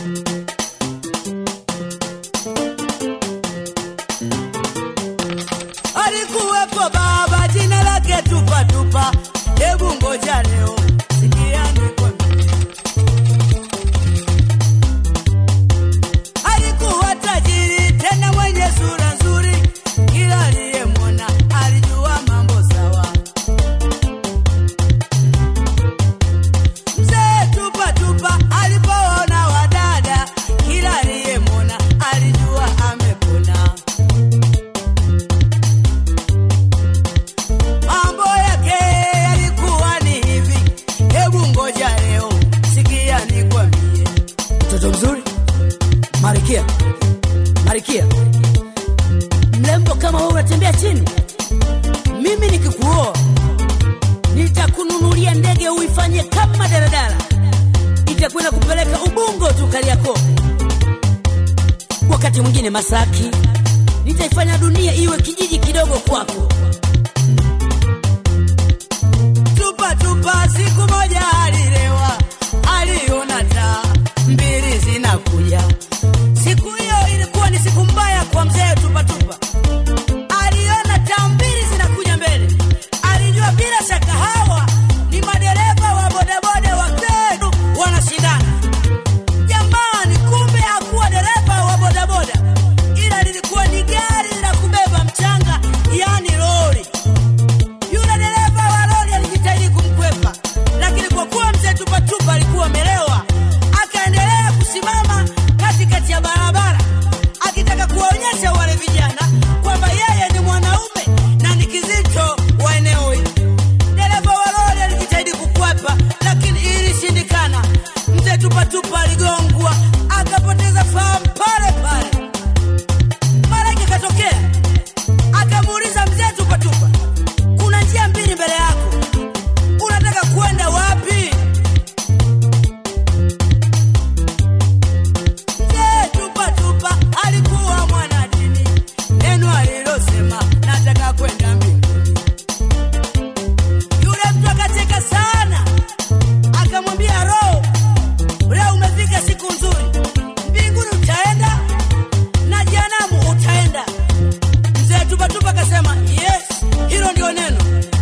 Alikuwepo baba jina lake tupa tupa, hebu ngoja leo sikia nikwambie. Alikuwa tajiri tena mwenye sura nzuri, kila aliyemwona alijua mambo sawa. Mzee tupa tupa alipoona wadada, kila aliyemwona alijua amepona. Mambo yake yalikuwa ni hivi, hebu ngoja leo sikia nikwambie. Mtoto mzuri, Marikia, Marikia, mrembo kama wewe unatembea chini, mimi nikikuoa nitakununulia ndege uifanye kama daladala, itakwenda kupeleka Ubungo tu Kariakoo, wakati mwingine Masaki, nitaifanya dunia iwe kijiji kidogo kwako. Tupa tupa, siku moja alilewa, aliona taa mbili zinakuja. Siku hiyo ilikuwa ni siku mbaya kwa mzee Tupa Tupa. Aliona taa mbili zinakuja mbele, alijua bila shaka hawa ni madereva wa bodaboda wa Kwetu wanashindana. Jamani, kumbe hakuwa dereva wa bodaboda, ila lilikuwa ni gari la kubeba mchanga, yani lori. Yule dereva wa lori alijitahidi kumkwepa, lakini kwa kuwa mzee Tupatupa alikuwa amelewa, akaendelea kusimama katikati ya barabara akitaka kuwaonyesha wale vijana kwamba yeye ni mwanaume na ni kizito wa eneo hili. Dereva wa lori alijitahidi kukwepa, lakini ilishindikana. Mzee Tupatupa aligongwa akapoteza fahamu pale pale. Malaika akatokea akamuuliza mzee Tupatupa, kuna njia mbili mbele yako, unataka kwenda wapi? Mzee Tupatupa alikuwa mwanadini, neno alilosema nataka kwenda mbinguni. Yule mtu akacheka sana, akamwambia Roho, leo umefika siku nzuri, mbinguni utaenda na jehanamu utaenda. Mzee Tupatupa akasema yes, hilo ndio neno.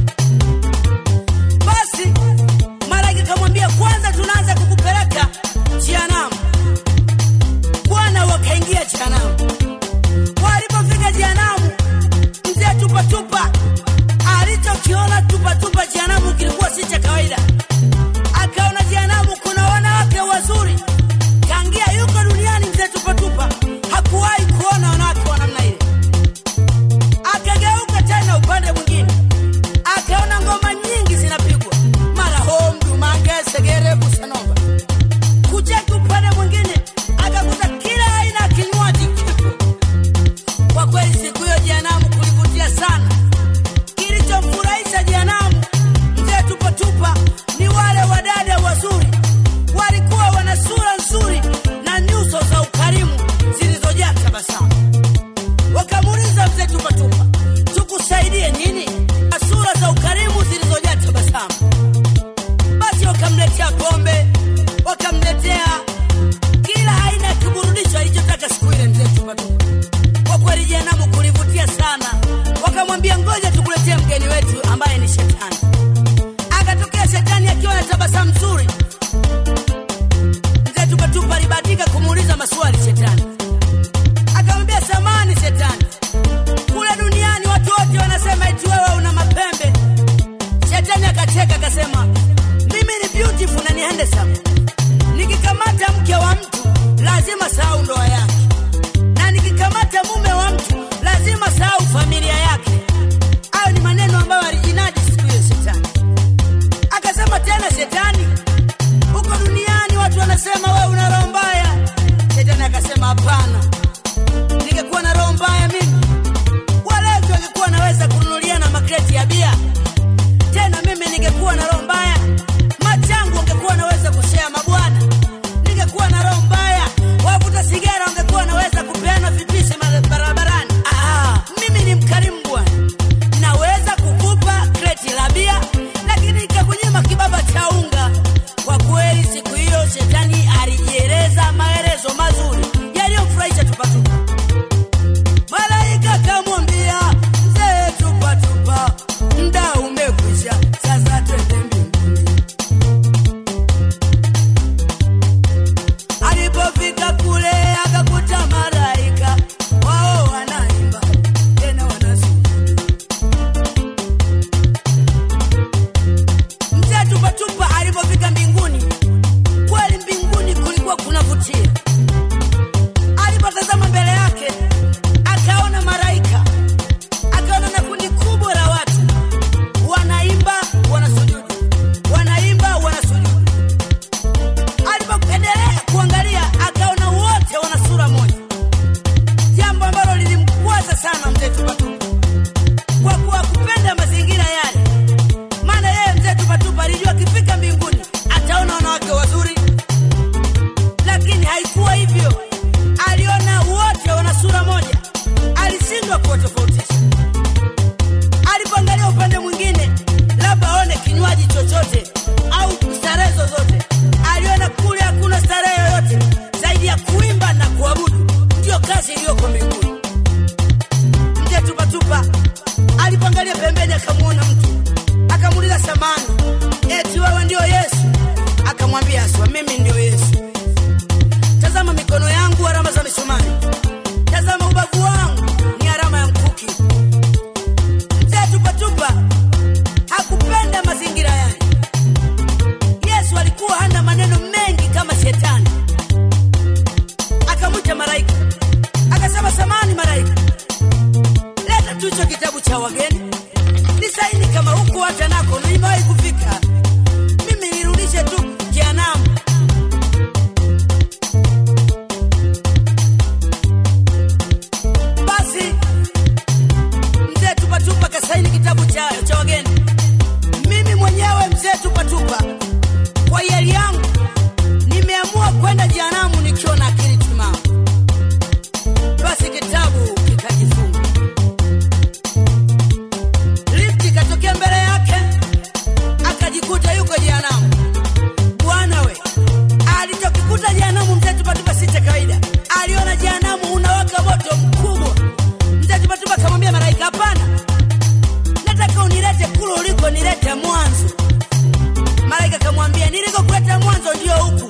Basi malaika akamwambia, kwanza tunaanza kukupeleka jehanamu. Bwana wakaingia jehanamu. Walipofika jehanamu, mzee Tupatupa alichokiona Tupatupa jehanamu kilikuwa si cha kawaida. Akaona jehanamu kuna wanawake wazuri, tangia yuko duniani mzee Tupatupa hakuwahi kuona wanawake wa namna ile. Akageuka tena upande mwingine, akaona ngoma nyingi zinapigwa, mara homdu, mange, segere, busanova. Kucheki upande mwingine, akakuta kila aina ya kinywaji kipo. Kwa kweli siku hiyo jehanamu kulivutia sana. Kilichomfurahisha jehanamu mzee Tupatupa ni wale wadada wazuri, walikuwa wana sura nzuri na nyuso za ukarimu zilizojaa tabasamu. Wakamuuliza mzee Tupatupa, tukusaidie nini? Na sura za ukarimu zilizojaa tabasamu. Basi wakamletea pombe, wakamletea kila aina ya kiburudisho alichotaka siku ile mzee Tupatupa. Kwa kweli jehanamu kulivutia sana, wakamwambia ngoja tukuletee mgeni wetu ambaye ni shetani. Akatokea shetani akiwa na tabasamu nzuri. Mzee Tupatupa alibahatika kumuuliza maswali shetani, akamwambia samani shetani, kule duniani watu wote wanasema eti wewe una mapembe. Shetani akacheka akasema, mimi ni beautiful na ni handsome. Nikikamata mke wa mtu lazima sahau ndoa yake, na nikikamata mume wa mtu lazima sahau familia yake. Hayo ni maneno ambayo alijinadi siku hiyo shetani. Akasema tena shetani, huko duniani watu wanasema wewe una roho mbaya. Shetani akasema hapana, ningekuwa na roho mbaya mimi walevi wangekuwa naweza kununulia na makreti ya bia. Tena mimi ningekuwa na roho mbaya, machangu wangekuwa naweza kushea mabwana, ningekuwa kuvutia. Alipotazama mbele yake, akaona malaika, akaona na kundi kubwa la watu wanaimba, wanasujudu, wanaimba, wanasujudu. Alipoendelea kuangalia, akaona wote wana sura moja, jambo ambalo lilimkwaza sana mzee Tupatupa kwa kuwa kupenda mazingira yale maana yeye mzee Tupatupa alijua akifika mbinguni ataona wanawake wazuri, lakini haikuwa hivyo. Aliona wote wana sura moja, alishindwa kuwatofautisha. Alipoangalia upande mwingine, labda aone kinywaji chochote au starehe zozote, aliona kule hakuna starehe yoyote zaidi ya kuimba na kuabudu. Ndiyo kazi iliyoko mbinguni. Mzee Tupatupa alipoangalia pembeni, akamwona mtu, akamuuliza samani, eti wewe ndio Yesu? Akamwambia aswa, mimi ndio Yesu. Tazama mikono yangu, alama za misumari. Tazama ubavu wangu, ni alama ya mkuki. Mzee Tupatupa hakupenda mazingira yale. Yesu alikuwa hana maneno mengi kama shetani. Akamwita malaika, akasema, samani malaika, leta tu hicho kitabu cha wageni nisaini kama huku hata nako nimewahi kufika mimi nirudishe tu jehanamu basi mzee tupatupa kasaini kitabu cha, cha wageni mimi mwenyewe mzee tupatupa kwa hiari yangu nimeamua kwenda jehanamu nikiwa na akili timamu basi kitabu kikajifunga lifti ikatokea mbele yake akajikuta yuko jehanamu bwana we alichokikuta jehanamu mzee tupatupa si cha kawaida aliona jehanamu unawaka moto mkubwa mzee tupatupa akamwambia malaika hapana nataka unilete kule uliko nilete mwanzo malaika akamwambia nilikokuleta mwanzo ndio huku